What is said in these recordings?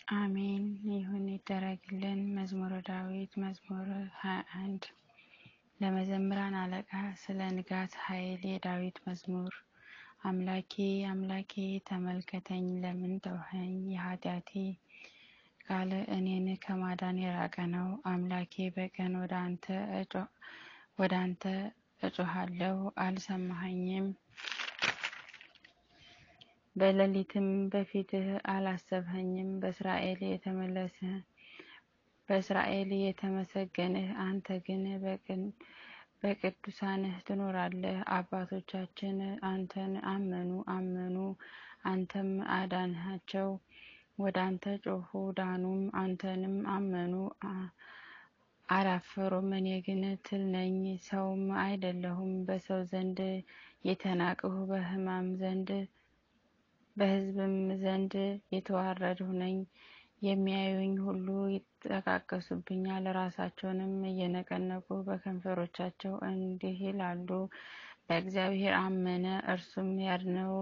አሜን ይሁን ይደረግልን። መዝሙረ ዳዊት መዝሙር 21 ለመዘምራን አለቃ ስለ ንጋት ኃይል የዳዊት መዝሙር። አምላኬ አምላኬ ተመልከተኝ፣ ለምን ተውኸኝ? የኃጢአቴ ቃል እኔን ከማዳን የራቀ ነው። አምላኬ በቀን ወደ አንተ ወደ አንተ እጮሃለሁ፣ አልሰማኸኝም። በሌሊትም በፊትህ አላሰብኸኝም። በእስራኤል የተመለሰ በእስራኤል የተመሰገንህ አንተ ግን በቅዱሳንህ ትኖራለህ። አባቶቻችን አንተን አመኑ አመኑ፣ አንተም አዳንሃቸው። ወደ አንተ ጮኹ ዳኑም፣ አንተንም አመኑ አላፈሩም። እኔ ግን ትል ነኝ ሰውም አይደለሁም፣ በሰው ዘንድ የተናቅሁ በሕማም ዘንድ በሕዝብም ዘንድ የተዋረድሁ ነኝ። የሚያዩኝ ሁሉ ይጠቃቀሱብኛል፣ ራሳቸውንም እየነቀነቁ በከንፈሮቻቸው እንዲህ ይላሉ፣ በእግዚአብሔር አመነ እርሱም ያድነው፣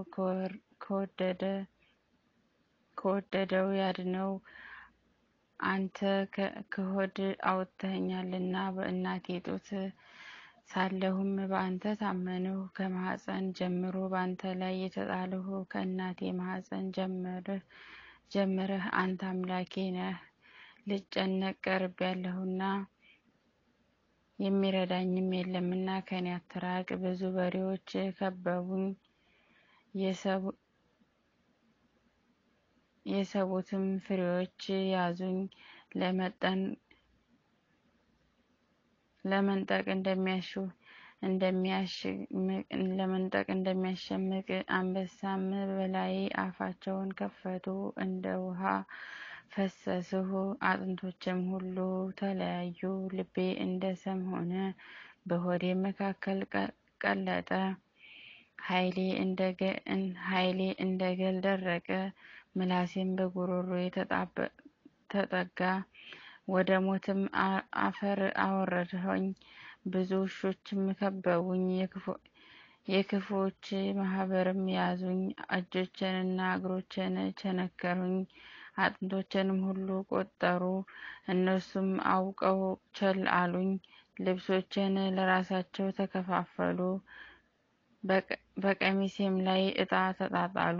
ከወደደው ያድነው። አንተ ከሆድ አውጥተኸኛልና በእናቴ ጡት ሳለሁም በአንተ ታመንሁ። ከማኅፀን ጀምሮ በአንተ ላይ የተጣልሁ ከእናቴ ማኅፀን ጀምረህ አንተ አምላኬ ነህ። ልጨነቅ ቀርቤያለሁና የሚረዳኝም የለምና ከኔ አትራቅ። ብዙ በሬዎች ከበቡኝ፣ የሰቡትም ፍሬዎች ያዙኝ። ለመንጠቅ ለመንጠቅ እንደሚያሸምቅ አንበሳም በላዬ አፋቸውን ከፈቱ። እንደ ውሃ ፈሰስሁ፣ አጥንቶችም ሁሉ ተለያዩ። ልቤ እንደ ሰም ሆነ፣ በሆዴ መካከል ቀለጠ። ኃይሌ እንደ ገል ደረቀ፣ ምላሴም በጉሮሮዬ ተጠጋ። ወደ ሞትም አፈር አወረድኸኝ። ብዙ ውሾችም ከበቡኝ፣ የክፉዎች ማህበርም ያዙኝ። እጆቼንና እግሮቼን ቸነከሩኝ፣ አጥንቶቼንም ሁሉ ቆጠሩ። እነርሱም አውቀው ቸል አሉኝ፣ ልብሶቼን ለራሳቸው ተከፋፈሉ፣ በቀሚሴም ላይ ዕጣ ተጣጣሉ።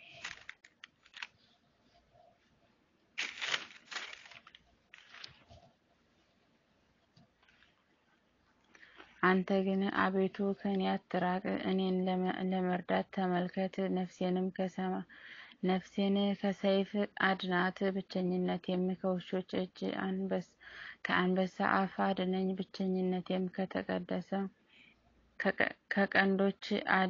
አንተ ግን አቤቱ ከኔ አትራቅ፣ እኔን ለመርዳት ተመልከት። ነፍሴንም ነፍሴን ከሰይፍ አድናት፣ ብቸኝነቴም ከውሾች እጅ ከአንበሳ አፍ አድነኝ። ብቸኝነቴም ከተቀደሰ ከቀንዶች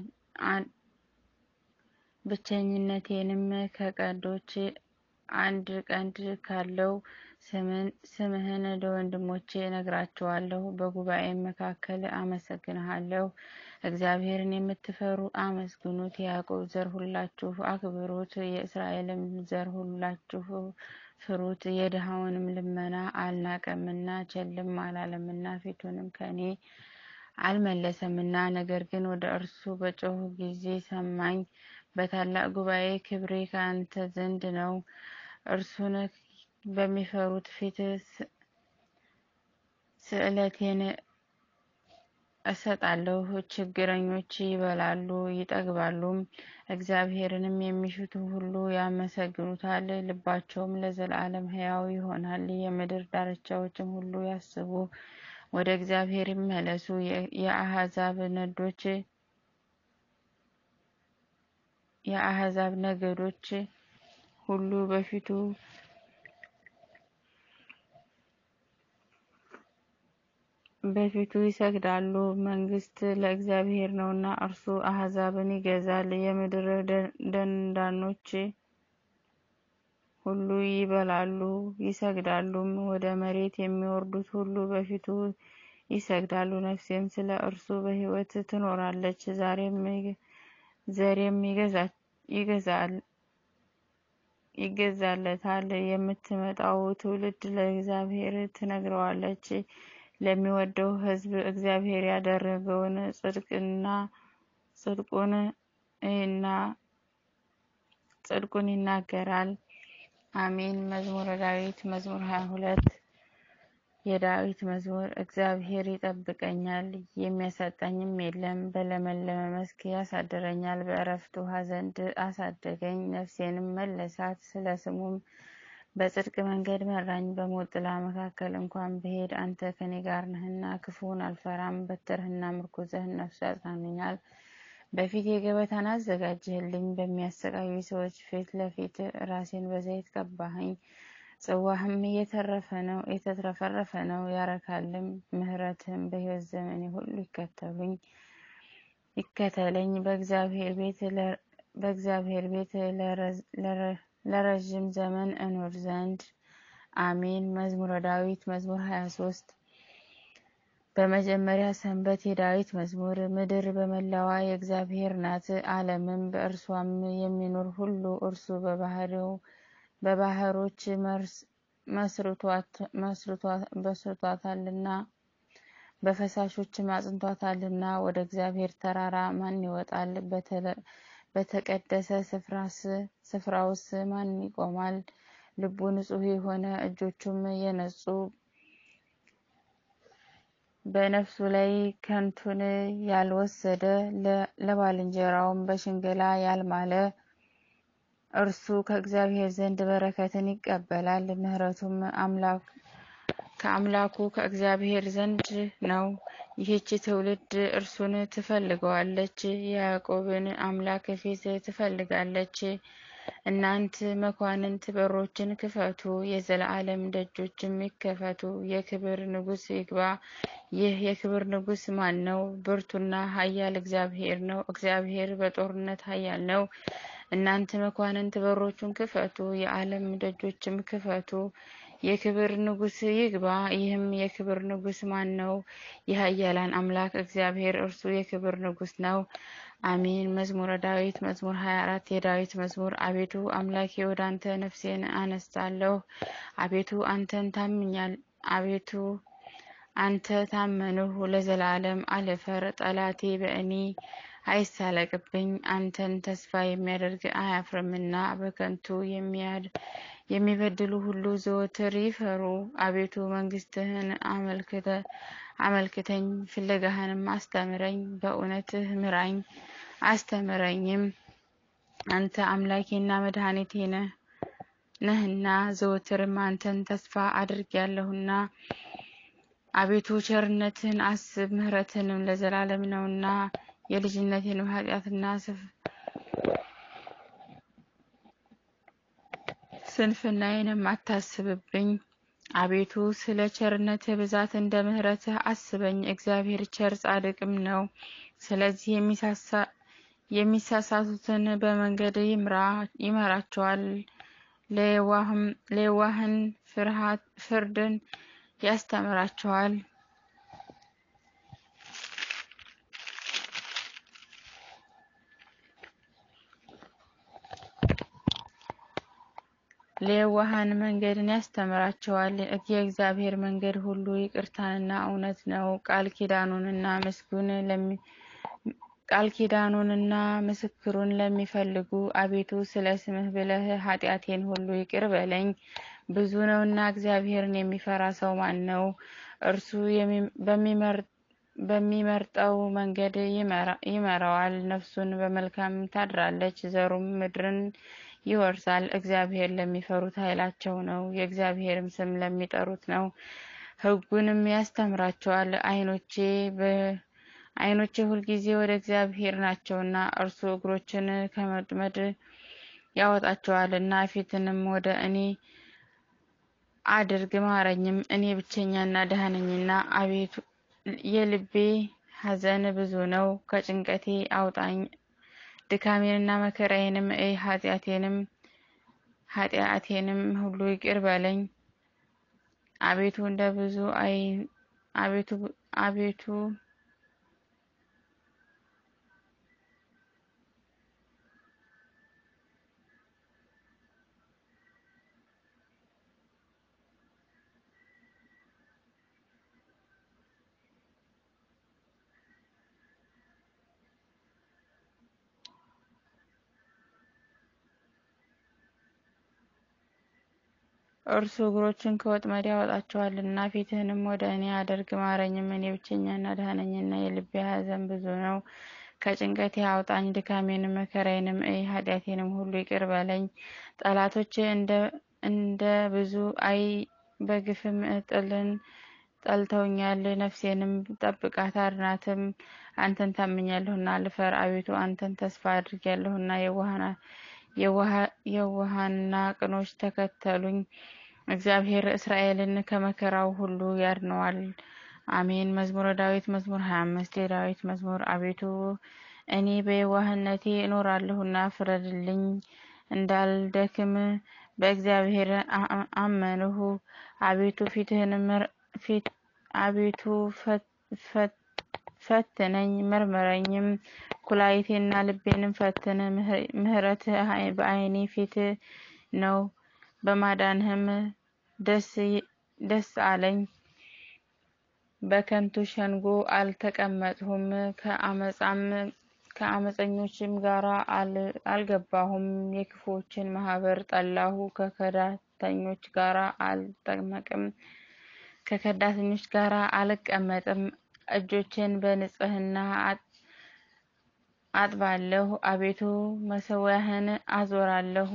ብቸኝነቴንም ከቀንዶች አንድ ቀንድ ካለው ስምህን ለወንድሞቼ እነግራቸዋለሁ፣ በጉባኤም መካከል አመሰግንሃለሁ። እግዚአብሔርን የምትፈሩ አመስግኑት፣ የያዕቆብ ዘር ሁላችሁ አክብሩት፣ የእስራኤልም ዘር ሁላችሁ ፍሩት። የድሃውንም ልመና አልናቀምና ቸልም አላለምና ፊቱንም ከእኔ አልመለሰምና፣ ነገር ግን ወደ እርሱ በጮኹ ጊዜ ሰማኝ። በታላቅ ጉባኤ ክብሬ ከአንተ ዘንድ ነው። እርሱን በሚፈሩት ፊት ስእለቴን እሰጣለሁ። ችግረኞች ይበላሉ ይጠግባሉም፣ እግዚአብሔርንም የሚሹት ሁሉ ያመሰግኑታል። ልባቸውም ለዘላለም ሕያው ይሆናል። የምድር ዳርቻዎችም ሁሉ ያስቡ፣ ወደ እግዚአብሔር ይመለሱ። የአሕዛብ ነዶች የአሕዛብ ነገዶች ሁሉ በፊቱ በፊቱ ይሰግዳሉ። መንግስት ለእግዚአብሔር ነውና እርሱ አሕዛብን ይገዛል። የምድር ደንዳኖች ሁሉ ይበላሉ ይሰግዳሉም፣ ወደ መሬት የሚወርዱት ሁሉ በፊቱ ይሰግዳሉ። ነፍሴም ስለ እርሱ በሕይወት ትኖራለች። ዘሬም ይገዛለታል። የምትመጣው ትውልድ ለእግዚአብሔር ትነግረዋለች። ለሚወደው ሕዝብ እግዚአብሔር ያደረገውን ጽድቅና ጽድቁን እና ጽድቁን ይናገራል። አሜን። መዝሙረ ዳዊት መዝሙር ሀያ ሁለት የዳዊት መዝሙር። እግዚአብሔር ይጠብቀኛል፣ የሚያሳጣኝም የለም። በለመለመ መስክ ያሳድረኛል፣ በእረፍት ውኃ ዘንድ አሳደገኝ። ነፍሴንም መለሳት፣ ስለ ስሙም በጽድቅ መንገድ መራኝ። በሞት ጥላ መካከል እንኳን ብሄድ አንተ ከኔ ጋር ነህና ክፉውን አልፈራም። በትርህና ምርኩዝህ እነሱ ያጽናኑኛል። በፊቴ ገበታን አዘጋጀህልኝ፣ በሚያሰቃዩ ሰዎች ፊት ለፊት ራሴን በዘይት ቀባኸኝ። ጽዋህም እየተረፈ ነው የተትረፈረፈ ነው ያረካልም። ምሕረትህም በሕይወት ዘመኔ ሁሉ ይከተሉኝ ይከተለኝ። በእግዚአብሔር ቤት በእግዚአብሔር ቤት ለረዥም ዘመን እኖር ዘንድ አሜን። መዝሙረ ዳዊት መዝሙር ሀያ ሶስት በመጀመሪያ ሰንበት የዳዊት መዝሙር። ምድር በመላዋ የእግዚአብሔር ናት፣ ዓለምም በእርሷም የሚኖር ሁሉ እርሱ በባህሪው በባህሮች መስርቷታልና በፈሳሾችም አጽንቷታልና። ወደ እግዚአብሔር ተራራ ማን ይወጣል? በተቀደሰ ስፍራውስ ማን ይቆማል? ልቡ ንጹሕ የሆነ እጆቹም የነጹ በነፍሱ ላይ ከንቱን ያልወሰደ ለባልንጀራውም በሽንገላ ያልማለ እርሱ ከእግዚአብሔር ዘንድ በረከትን ይቀበላል። ምሕረቱም ከአምላኩ ከእግዚአብሔር ዘንድ ነው። ይህች ትውልድ እርሱን ትፈልገዋለች፣ የያዕቆብን አምላክ ፊት ትፈልጋለች። እናንት መኳንንት በሮችን ክፈቱ፣ የዘላለም ደጆችም ይከፈቱ። የክብር ንጉሥ ይግባ። ይህ የክብር ንጉሥ ማን ነው? ብርቱና ኃያል እግዚአብሔር ነው። እግዚአብሔር በጦርነት ኃያል ነው። እናንተ መኳንንት በሮቹን ክፈቱ፣ የዓለም ደጆችም ክፈቱ። የክብር ንጉሥ ይግባ። ይህም የክብር ንጉሥ ማን ነው? የኃያላን አምላክ እግዚአብሔር እርሱ የክብር ንጉሥ ነው። አሜን። መዝሙረ ዳዊት መዝሙር 24 የዳዊት መዝሙር። አቤቱ አምላኬ ወደ አንተ ነፍሴን አነሳለሁ። አቤቱ አንተን ታምኛል። አቤቱ አንተ ታመንሁ፣ ለዘላለም አልፈር። ጠላቴ በእኔ አይሳለቅብኝ። አንተን ተስፋ የሚያደርግ አያፍርምና በከንቱ የሚበድሉ ሁሉ ዘወትር ይፈሩ። አቤቱ መንግሥትህን አመልክተኝ፣ ፍለጋህንም አስተምረኝ። በእውነትህ ምራኝ አስተምረኝም። አንተ አምላኬና መድኃኒቴ ነህና ዘወትርም አንተን ተስፋ አድርጌያለሁና። አቤቱ ቸርነትን አስብ፣ ምሕረትንም ለዘላለም ነውና። የልጅነቴንም ኃጢአትና ስንፍናዬንም አታስብብኝ። አቤቱ ስለ ቸርነትህ ብዛት እንደ ምሕረትህ አስበኝ። እግዚአብሔር ቸር ጻድቅም ነው። ስለዚህ የሚሳሳቱትን በመንገድ ይመራቸዋል፣ ለየዋህን ፍርድን ያስተምራቸዋል። ለየዋሃን መንገድን ያስተምራቸዋል። የእግዚአብሔር መንገድ ሁሉ ይቅርታንና እውነት ነው። ቃል ኪዳኑንና ምስጉን ቃል ኪዳኑንና ምስክሩን ለሚፈልጉ አቤቱ ስለ ስምህ ብለህ ኃጢአቴን ሁሉ ይቅር በለኝ። ብዙ ነውና እግዚአብሔርን የሚፈራ ሰው ማን ነው? እርሱ በሚመርጠው መንገድ ይመራዋል። ነፍሱን በመልካም ታድራለች፣ ዘሩም ምድርን ይወርሳል። እግዚአብሔር ለሚፈሩት ኃይላቸው ነው፣ የእግዚአብሔርም ስም ለሚጠሩት ነው። ሕጉንም ያስተምራቸዋል። ዓይኖቼ ዓይኖቼ ሁልጊዜ ወደ እግዚአብሔር ናቸውና እርሱ እግሮችን ከመጥመድ ያወጣቸዋልና። ፊትንም ወደ እኔ አድርግ ማረኝም፣ እኔ ብቸኛና ድሃ ነኝና። አቤቱ የልቤ ሐዘን ብዙ ነው፣ ከጭንቀቴ አውጣኝ። ድካሜንና መከራዬንም እይ፣ ኃጢአቴንም ኃጢአቴንም ሁሉ ይቅር በለኝ። አቤቱ እንደ ብዙ አይ አቤቱ አቤቱ እርሱ እግሮችን ከወጥመድ ያወጣቸዋልና። ፊትህንም ወደ እኔ አድርግ ማረኝም፣ እኔ ብቸኛና ድሃ ነኝና የልቤ ሐዘን ብዙ ነው። ከጭንቀቴ አውጣኝ፣ ድካሜንም መከራዬንም እይ፣ ኃጢአቴንም ሁሉ ይቅር በለኝ። ጠላቶቼ እንደ ብዙ አይ በግፍም ጥልን ጠልተውኛል። ነፍሴንም ጠብቃት አድናትም። አንተን ታምኛለሁና አልፈር። አቤቱ አንተን ተስፋ አድርጌያለሁና የዋሃንና ቅኖች ተከተሉኝ። እግዚአብሔር እስራኤልን ከመከራው ሁሉ ያድነዋል። አሜን። መዝሙረ ዳዊት መዝሙር 25 የዳዊት መዝሙር። አቤቱ እኔ በየዋህነቴ እኖራለሁና ፍረድልኝ፣ እንዳልደክም በእግዚአብሔር አመንሁ። አቤቱ ፊትህን አቤቱ ፈትነኝ መርምረኝም፣ ኩላሊቴና ልቤንም ፈትን። ምሕረትህ በዓይኔ ፊት ነው፣ በማዳንህም ደስ አለኝ። በከንቱ ሸንጎ አልተቀመጥሁም፣ ከአመፀኞችም ጋር አልገባሁም። የክፉዎችን ማህበር ጠላሁ፣ ከከዳተኞች ጋር አልጠመቅም ከከዳተኞች ጋር አልቀመጥም። እጆቼን በንጽህና አጥባለሁ። አቤቱ መሠዊያህን አዞራለሁ፣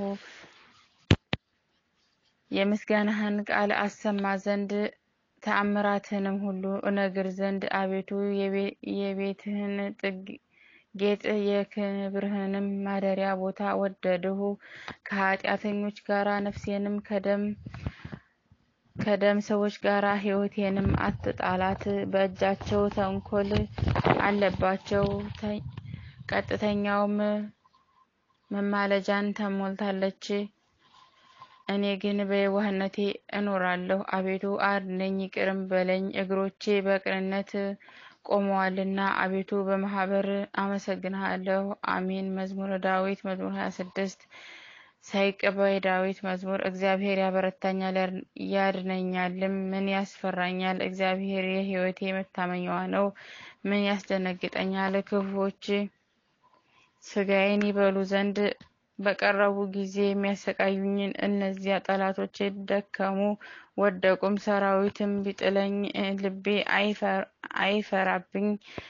የምስጋናህን ቃል አሰማ ዘንድ ተአምራትህንም ሁሉ እነግር ዘንድ አቤቱ የቤትህን ጌጥ የክብርህንም ማደሪያ ቦታ ወደድሁ። ከኃጢአተኞች ጋር ነፍሴንም ከደም ከደም ሰዎች ጋር ሕይወቴንም አትጣላት። በእጃቸው ተንኮል አለባቸው፣ ቀጥተኛውም መማለጃን ተሞልታለች። እኔ ግን በየዋህነቴ እኖራለሁ። አቤቱ አድነኝ፣ ይቅርም በለኝ። እግሮቼ በቅንነት ቆመዋልና አቤቱ በማህበር አመሰግንሃለሁ። አሜን። መዝሙረ ዳዊት መዝሙር 26 ሳይቀባ የዳዊት መዝሙር። እግዚአብሔር ያበረታኛል ያድነኛልም። ምን ያስፈራኛል? እግዚአብሔር የሕይወቴ መታመኛዋ ነው። ምን ያስደነግጠኛል? ክፉዎች ስጋዬን ይበሉ ዘንድ በቀረቡ ጊዜ የሚያሰቃዩኝን እነዚያ ጠላቶቼ ደከሙ ወደቁም። ሰራዊትም ቢጥለኝ ልቤ አይፈራብኝ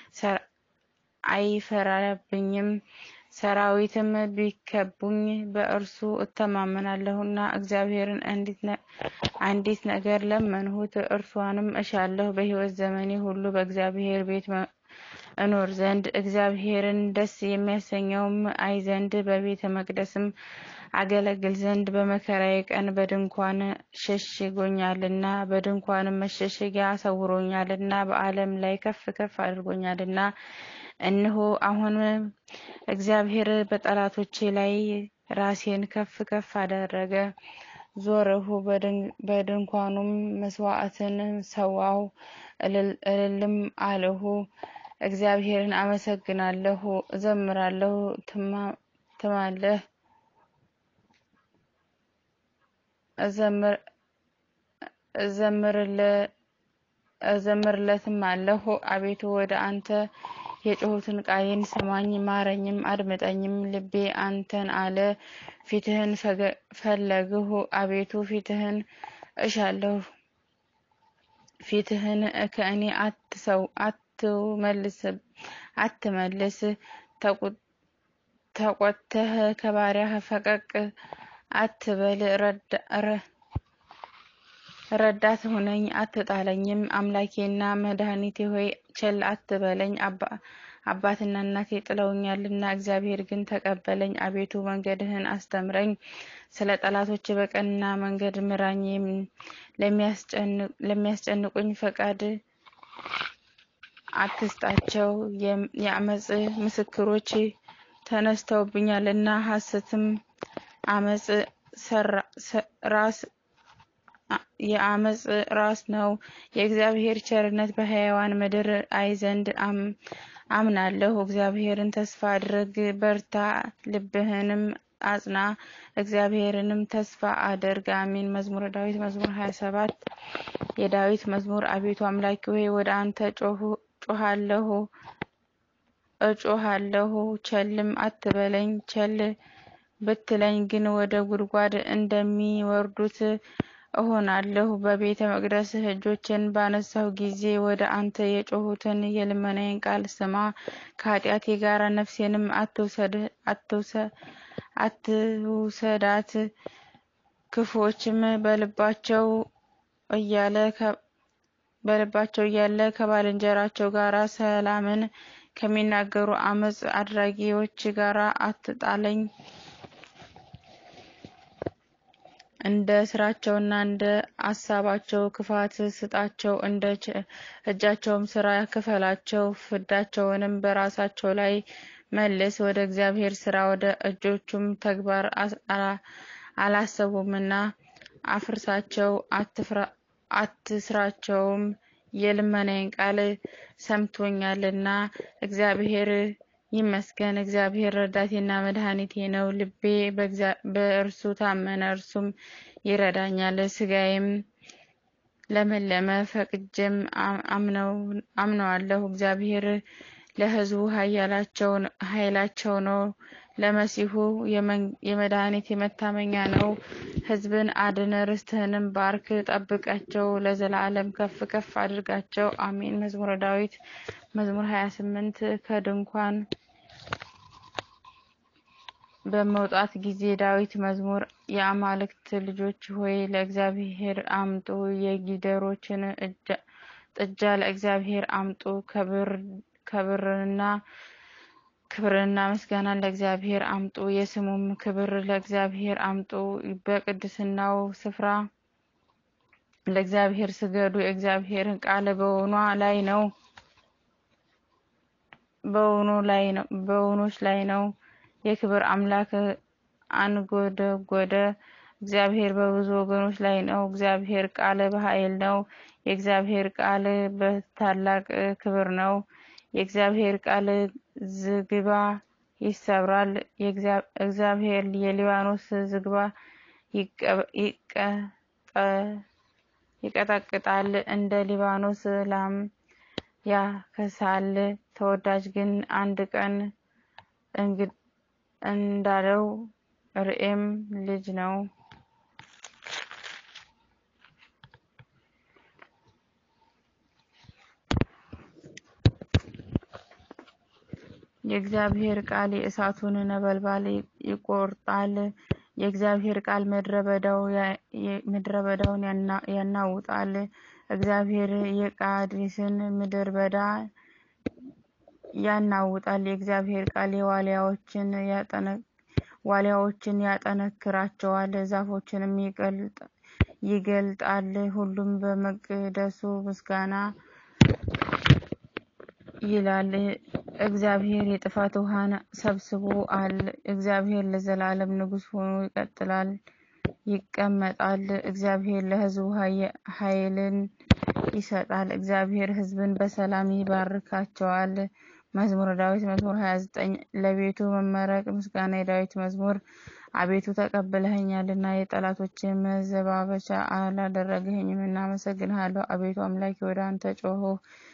አይፈራብኝም። ሰራዊትም ቢከቡኝ በእርሱ እተማመናለሁና እግዚአብሔርን አንዲት ነገር ለመንሁት፣ እርሷንም እሻለሁ፣ በሕይወት ዘመኔ ሁሉ በእግዚአብሔር ቤት እኖር ዘንድ እግዚአብሔርን ደስ የሚያሰኘውም አይ ዘንድ በቤተ መቅደስም አገለግል ዘንድ በመከራዬ ቀን በድንኳን ሸሽጎኛልና በድንኳንም መሸሸጊያ ሰውሮኛልና በዓለም ላይ ከፍ ከፍ አድርጎኛልና። እነሆ አሁን እግዚአብሔር በጠላቶቼ ላይ ራሴን ከፍ ከፍ አደረገ። ዞርሁ፣ በድንኳኑም መስዋዕትን ሰዋሁ፣ እልልም አልሁ። እግዚአብሔርን አመሰግናለሁ፣ እዘምራለሁ። ትማለህ እዘምርለትም አለሁ። አቤቱ ወደ አንተ የጮሁትን ቃሌን ስማኝ፣ ማረኝም፣ አድምጠኝም። ልቤ አንተን አለ፣ ፊትህን ፈለግሁ። አቤቱ ፊትህን እሻለሁ፣ ፊትህን ከእኔ አትመልስ። ተቆጥተህ ከባሪያህ ፈቀቅ አትበል። ረዳት ሁነኝ አትጣለኝም። አምላኬና መድኃኒቴ ሆይ ቸል አትበለኝ። አባትና እናቴ ጥለውኛልና እግዚአብሔር ግን ተቀበለኝ። አቤቱ መንገድህን አስተምረኝ፣ ስለ ጠላቶች በቀና መንገድ ምራኝ። ለሚያስጨንቁኝ ፈቃድ አትስጣቸው። የአመፅ ምስክሮች ተነስተውብኛልና ሐሰትም አመፅ ራስ የአመፅ ራስ ነው። የእግዚአብሔር ቸርነት በሕያዋን ምድር አይ ዘንድ አምናለሁ። እግዚአብሔርን ተስፋ አድርግ፣ በርታ፣ ልብህንም አጽና፣ እግዚአብሔርንም ተስፋ አድርግ። አሜን። መዝሙረ ዳዊት መዝሙር 27 የዳዊት መዝሙር። አቤቱ አምላኬ ሆይ ወደ አንተ ጮሃለሁ እጮሃለሁ፣ ቸልም አትበለኝ። ቸል ብትለኝ ግን ወደ ጉድጓድ እንደሚወርዱት እሆናለሁ። በቤተ መቅደስ እጆችን ባነሳሁ ጊዜ ወደ አንተ የጮሁትን የልመናዬን ቃል ስማ። ከኃጢአቴ ጋር ነፍሴንም አትውሰዳት። ክፉዎችም በልባቸው እያለ በልባቸው እያለ ከባልንጀራቸው ጋር ሰላምን ከሚናገሩ አመፅ አድራጊዎች ጋር አትጣለኝ። እንደ ስራቸውና እንደ አሳባቸው ክፋት ስጣቸው፣ እንደ እጃቸውም ስራ ክፈላቸው። ፍዳቸውንም በራሳቸው ላይ መልስ። ወደ እግዚአብሔር ስራ ወደ እጆቹም ተግባር አላሰቡምና አፍርሳቸው፣ አትስራቸውም። የልመናዬን ቃል ሰምቶኛልና እግዚአብሔር ይመስገን። እግዚአብሔር ረዳቴና መድኃኒቴ ነው። ልቤ በእርሱ ታመነ፣ እርሱም ይረዳኛል። ስጋዬም ለመለመ፣ ፈቅጄም አምነዋለሁ። እግዚአብሔር ለሕዝቡ ኃይላቸው ነው፣ ለመሲሁ የመድኃኒት መታመኛ ነው። ሕዝብን አድን፣ ርስትህንም ባርክ፣ ጠብቃቸው፣ ለዘላለም ከፍ ከፍ አድርጋቸው። አሜን። መዝሙረ ዳዊት መዝሙር 28 ከድንኳን በመውጣት ጊዜ ዳዊት መዝሙር። የአማልክት ልጆች ሆይ ለእግዚአብሔር አምጡ፣ የጊደሮችን ጥጃ ለእግዚአብሔር አምጡ። ከብርና ክብርና ምስጋናን ለእግዚአብሔር አምጡ፣ የስሙም ክብር ለእግዚአብሔር አምጡ። በቅድስናው ስፍራ ለእግዚአብሔር ስገዱ። የእግዚአብሔር ቃል በውኗ ላይ ነው በውኖች ላይ ነው። የክብር አምላክ አንጎደጎደ። እግዚአብሔር በብዙ ወገኖች ላይ ነው። እግዚአብሔር ቃል በኃይል ነው። የእግዚአብሔር ቃል በታላቅ ክብር ነው። የእግዚአብሔር ቃል ዝግባ ይሰብራል። እግዚአብሔር የሊባኖስ ዝግባ ይቀጠቅጣል፣ እንደ ሊባኖስ ላም ያከሳል። ተወዳጅ ግን አንድ ቀን እንዳለው ርኤም ልጅ ነው። የእግዚአብሔር ቃል የእሳቱን ነበልባል ይቆርጣል። የእግዚአብሔር ቃል ምድረ በዳውን ያናውጣል። እግዚአብሔር የቃዴስን ምድረ በዳ ያናውጣል። የእግዚአብሔር ቃል ዋሊያዎችን ያጠነክራቸዋል፣ ዛፎችንም ይገልጣል። ሁሉም በመቅደሱ ምስጋና ይላል። እግዚአብሔር የጥፋት ውሃን ሰብስቦአል። እግዚአብሔር ለዘላለም ንጉሥ ሆኖ ይቀጥላል ይቀመጣል። እግዚአብሔር ለሕዝቡ ኃይልን ይሰጣል። እግዚአብሔር ሕዝብን በሰላም ይባርካቸዋል። መዝሙረ ዳዊት መዝሙር 29 ለቤቱ መመረቅ ምስጋና የዳዊት መዝሙር። አቤቱ ተቀብለኸኛልና የጠላቶች መዘባበቻ አላደረግኸኝም። እናመሰግንሃለሁ። አቤቱ አምላኬ ወደ አንተ ጮኽሁ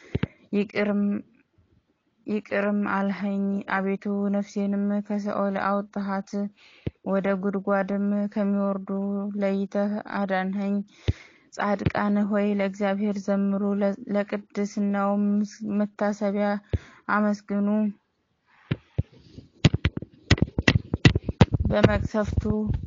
ይቅርም አልኸኝ። አቤቱ ነፍሴንም ከሲኦል አውጥሃት፣ ወደ ጉድጓድም ከሚወርዱ ለይተህ አዳንኸኝ። ጻድቃን ሆይ ለእግዚአብሔር ዘምሩ፣ ለቅድስናውም መታሰቢያ አመስግኑ። በመቅሰፍቱ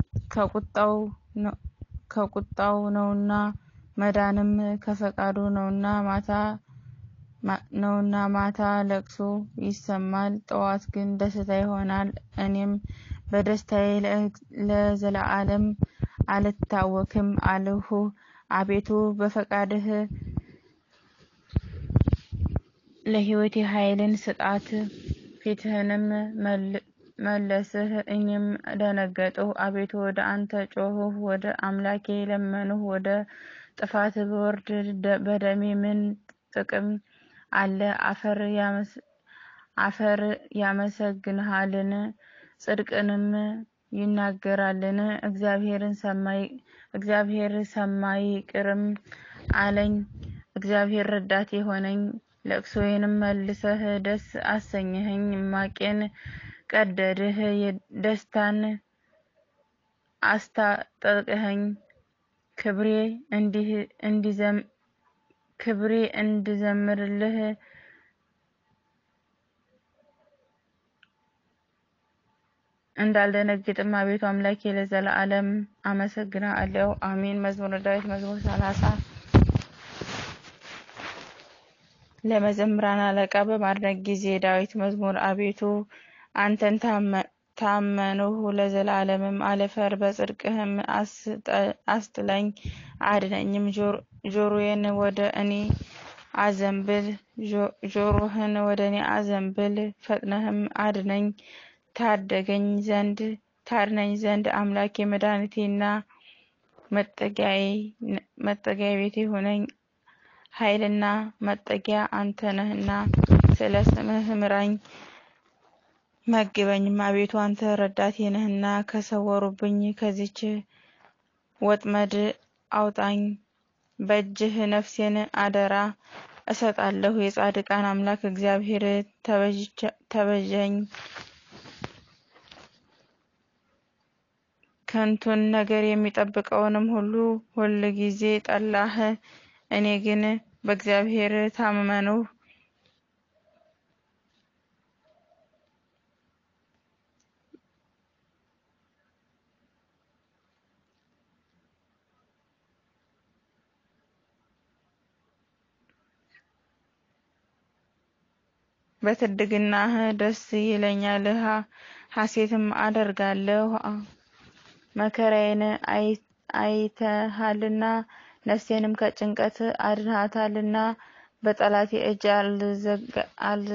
ከቁጣው ነውና መዳንም ከፈቃዱ ነውና ማታ ነውና ማታ ለቅሶ ይሰማል፣ ጠዋት ግን ደስታ ይሆናል። እኔም በደስታዬ ለዘላለም አልታወክም አልሁ። አቤቱ በፈቃድህ ለሕይወቴ ኃይልን ስጣት፣ ፊትህንም መለስህ፣ እኔም ደነገጥሁ። አቤቱ ወደ አንተ ጮኽሁ፣ ወደ አምላኬ ለመንሁ። ወደ ጥፋት ብወርድ በደሜ ምን ጥቅም አለ? አፈር ያመሰግንሃልን? ጽድቅንም ይናገራልን? እግዚአብሔር ሰማይ ይቅርም አለኝ። እግዚአብሔር ረዳቴ ሆነኝ፣ ለቅሶዬንም መልሰህ ደስ አሰኘኸኝ። ማቄን ቀደድህ፣ ደስታን አስታጠቅኸኝ። ክብሬ እንዲህ እንዲዘም ክብሬ እንድዘምርልህ እንዳልደነግጥም አቤቱ አምላኬ ለዘላለም አመሰግናለሁ። አሜን። መዝሙረ ዳዊት መዝሙር ሰላሳ ለመዘምራን አለቃ በማድረግ ጊዜ ዳዊት መዝሙር አቤቱ አንተን ታመንሁ ለዘላለምም አልፈር፣ በጽድቅህም አስጥለኝ አድነኝም። ጆሮዬን ወደ እኔ አዘንብል፣ ጆሮህን ወደ እኔ አዘንብል፣ ፈጥነህም አድነኝ ታደገኝ ዘንድ ታድነኝ ዘንድ አምላኬ መድኃኒቴና መጠጊያ ቤቴ ሁነኝ። ኃይልና መጠጊያ አንተ ነህና ስለ ስምህ ምራኝ መግበኝም። አቤቱ አንተ ረዳቴ ነህና ከሰወሩብኝ ከዚች ወጥመድ አውጣኝ። በእጅህ ነፍሴን አደራ እሰጣለሁ። የጻድቃን አምላክ እግዚአብሔር ተቤዠኝ። ከንቱን ነገር የሚጠብቀውንም ሁሉ ሁል ጊዜ ጠላህ። እኔ ግን በእግዚአብሔር ታመንሁ። በትድግናህ ደስ ይለኛል፣ ሐሴትም አደርጋለሁ። መከራዬን አይተሃልና ነፍሴንም ከጭንቀት አድነሃታልና። በጠላቴ እጅ አል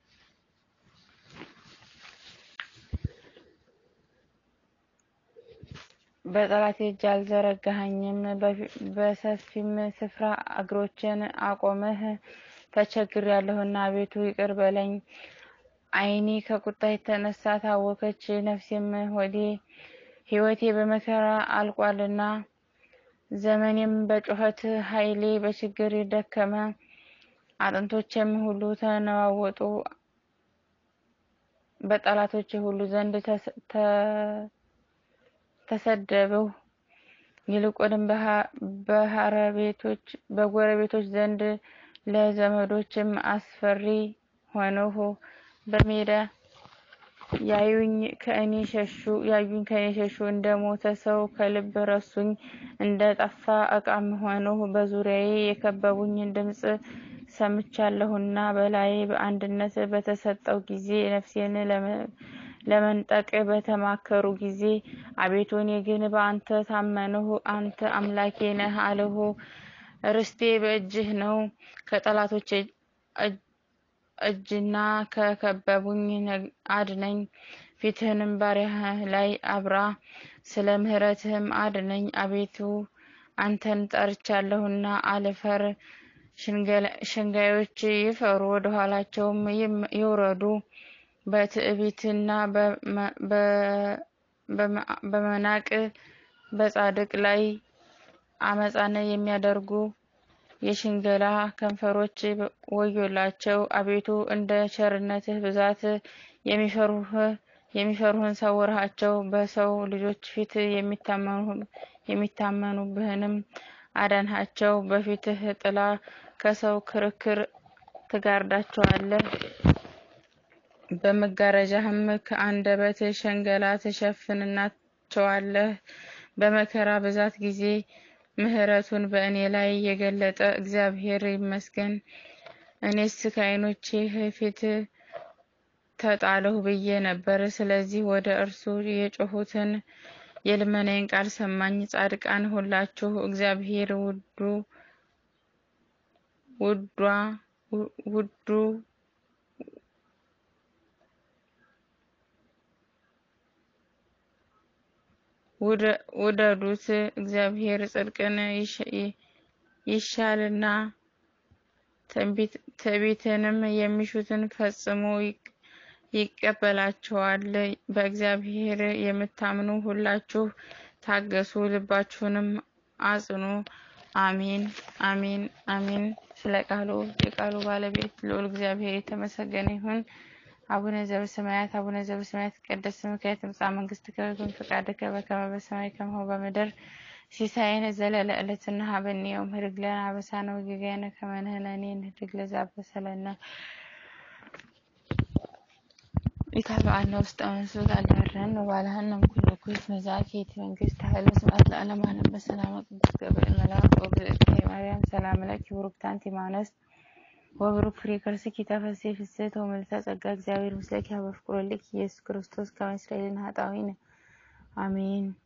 በጠላቴ እጅ አልዘረጋኸኝም። በሰፊም ስፍራ እግሮቼን አቆምህ። ተቸግሬያለሁና አቤቱ ይቅር በለኝ። ዓይኔ ከቁጣ የተነሳ ታወከች፣ ነፍሴም ሆዴ ሕይወቴ በመከራ አልቋልና። ዘመኔም በጩኸት ኃይሌ በችግር ደከመ። አጥንቶቼም ሁሉ ተነዋወጡ፣ በጠላቶቼ ሁሉ ዘንድ ተሰደብሁ። ይልቁንም በጎረቤቶች ዘንድ ለዘመዶችም አስፈሪ ሆንሁ። በሜዳ ያዩኝ ከእኔ ሸሹ ያዩኝ ከእኔ ሸሹ። እንደ ሞተ ሰው ከልብ ረሱኝ፣ እንደ ጠፋ ዕቃም ሆንሁ። በዙሪያዬ የከበቡኝ ድምፅ ሰምቻለሁና በላዬ በአንድነት በተሰጠው ጊዜ ነፍሴን ለመንጠቅ በተማከሩ ጊዜ አቤቱ እኔ ግን በአንተ ታመንሁ። አንተ አምላኬ ነህ አልሁ። ርስቴ በእጅህ ነው። ከጠላቶች እጅና ከከበቡኝ አድነኝ። ፊትህንም ባሪያህ ላይ አብራ፣ ስለ ምሕረትህም አድነኝ። አቤቱ አንተን ጠርቻለሁና አልፈር። ሸንጋዮች ይፈሩ፣ ወደ ኋላቸውም ይውረዱ። በትዕቢትና በመናቅ በጻድቅ ላይ አመፃን የሚያደርጉ የሽንገላ ከንፈሮች ወዮላቸው። አቤቱ እንደ ቸርነትህ ብዛት የሚፈሩህን ሰውርሃቸው። በሰው ልጆች ፊት የሚታመኑብህንም አዳንሃቸው። በፊትህ ጥላ ከሰው ክርክር ትጋርዳቸዋለህ። በመጋረጃህም ከአንደበት ሸንገላ ትሸፍንናቸዋለህ። በመከራ ብዛት ጊዜ ምሕረቱን በእኔ ላይ የገለጠ እግዚአብሔር ይመስገን። እኔስ ከዓይኖችህ ፊት ተጣልሁ ብዬ ነበር። ስለዚህ ወደ እርሱ የጮሁትን የልመናዬን ቃል ሰማኝ። ጻድቃን ሁላችሁ እግዚአብሔር ውዱ ውዷ ውዱ ውደዱት። እግዚአብሔር ጽድቅን ይሻልና ትዕቢትንም የሚሹትን ፈጽሞ ይቀበላቸዋል። በእግዚአብሔር የምታምኑ ሁላችሁ ታገሱ፣ ልባችሁንም አጽኑ። አሜን አሜን አሜን። ስለ ቃሉ የቃሉ ባለቤት ልዑል እግዚአብሔር የተመሰገነ ይሁን። አቡነ ዘበሰማያት አቡነ ዘበሰማያት ይትቀደስ ስምከ ትምጻእ መንግሥትከ ወይኩን ፈቃድከ በከመ በሰማይ ከማሁ በምድር ሲሳየነ ዘለለ ዕለትና ሀበኒ ዮም ህድግ ለነ አበሳነ ወጌጋየነ ከመ ንሕነኒ ንህድግ ለዘአበሰለነ ኢታብአነ ውስተ መንሱት አልዳረን ወባልሃነ እምኩሉ ኩይት መዛኪት መንግስት ኃይለ ስብሐት ለዓለመ ዓለም በሰላመ ቅዱስ ገብርኤል መልአክ ወግዝእትየ ማርያም ሰላም ለኪ ቡሩክት አንቲ እምአንስት ወቡሩክ ፍሬ ከርሥኪ ተፈሥሒ ፍስሕት ወምልዕተ ጸጋ እግዚአብሔር ምስለኪ ሀበ ፍቁር ወልድኪ ኢየሱስ ክርስቶስ ከመ ይስረይ ለነ ኃጣውኢነ አሜን።